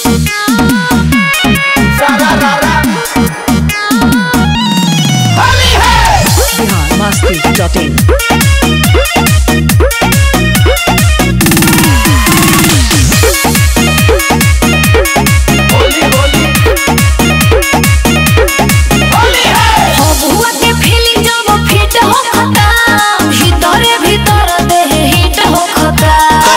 Bihar Masti dot इन हबुआ के feeling जब feet होखता भीतरे भीतर देह हिट होखता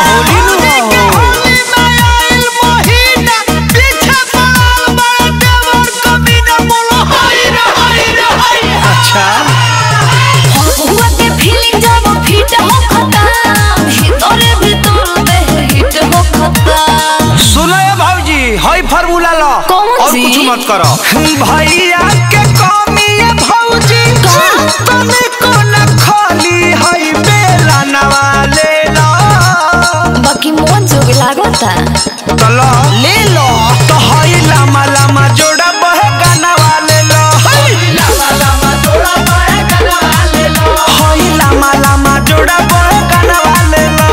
अच्छा हबुआ के फीलिंग जब फिट होखता भीतरे भीतर देह हिट होखता सुनो ये भाऊजी हई फार्मूला लो कौन और सी? कुछ मत करो भैया के कमी है भाऊजी तने को न खाली हई बेला नवाले लो बाकी मन जोग लागता तो लो ले लो तो हई लामा लामा जोड़ा बह गाना वाले लो हई लामा लामा जोड़ा बह गाना वाले लो हई लामा लामा जोड़ा बह गाना वाले लो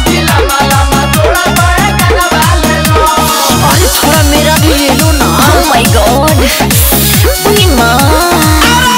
अरे थोड़ा मेरा भी ले लो ना ओह माय गॉड उई मां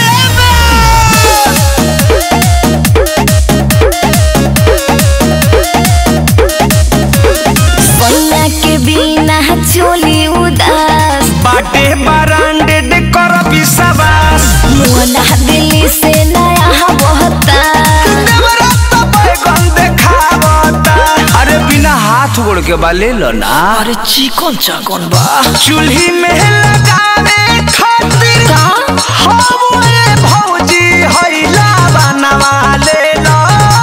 सोना के बिना चोली उदास बाटे ब्रांडेड कर विश्वास मोना दिल्ली से नया बहता नवरत्न बैगन देखावता अरे बिना हाथ गोड़ के बा ले लो ना अरे चिकन चाकन बा चूल्ही में लगावे खातिर का हवे भौजी हैला बनवा ले लो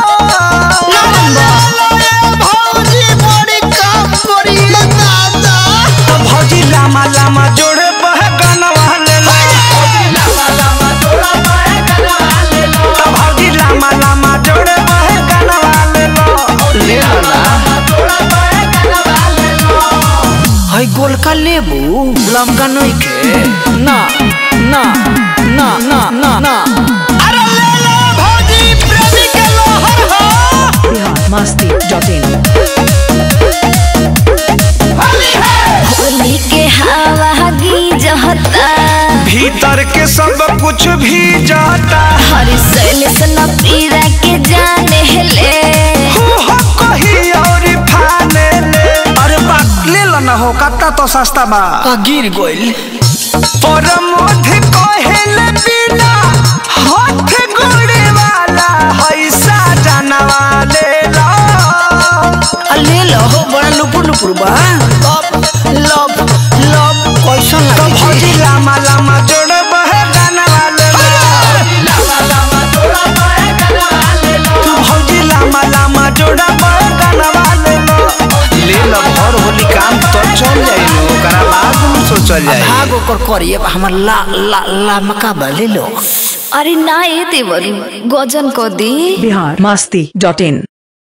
भौजी बड़ी काम करी दादा तो भौजी लामा लामा जोड़े बह गनवा ले लो तो भौजी लामा लामा जोड़े बह गनवा ले लो ले लो ना हई गोलका लेबू लमका नहीं के ना ना ना ना ना ना अरे ले लो भौजी प्रेमी के लोहर हो बिहार मस्ती डॉट इन होली के हवा गीजता भीतर के सब कुछ भी जाता हर सैल न पीरा के जाने ले हो कही और फाने ले अरे बात ले लो ना हो कत्ता तो सस्ता बा आ गिर गोइल पर मोध कहेले बिना हाथ गोड़े वाला हैसा जानवा ले लो आ ले लो हो बड़ा लुपुर लुपुर बा लब लब कैसन तो लगे भौजी लामा लामा जोड़ बह जानवा ले लो तू भौजी लामा लामा जोड़ा बह जानवा ले लो ले लो भर होली काम तो चल जाई लो ओकरा बाद हम सोचल जाई भाग ओकर करिए हमर ला ला ला मका बा ले लो अरे ना ये देवरी गजन को दी बिहार मस्ती डॉट इन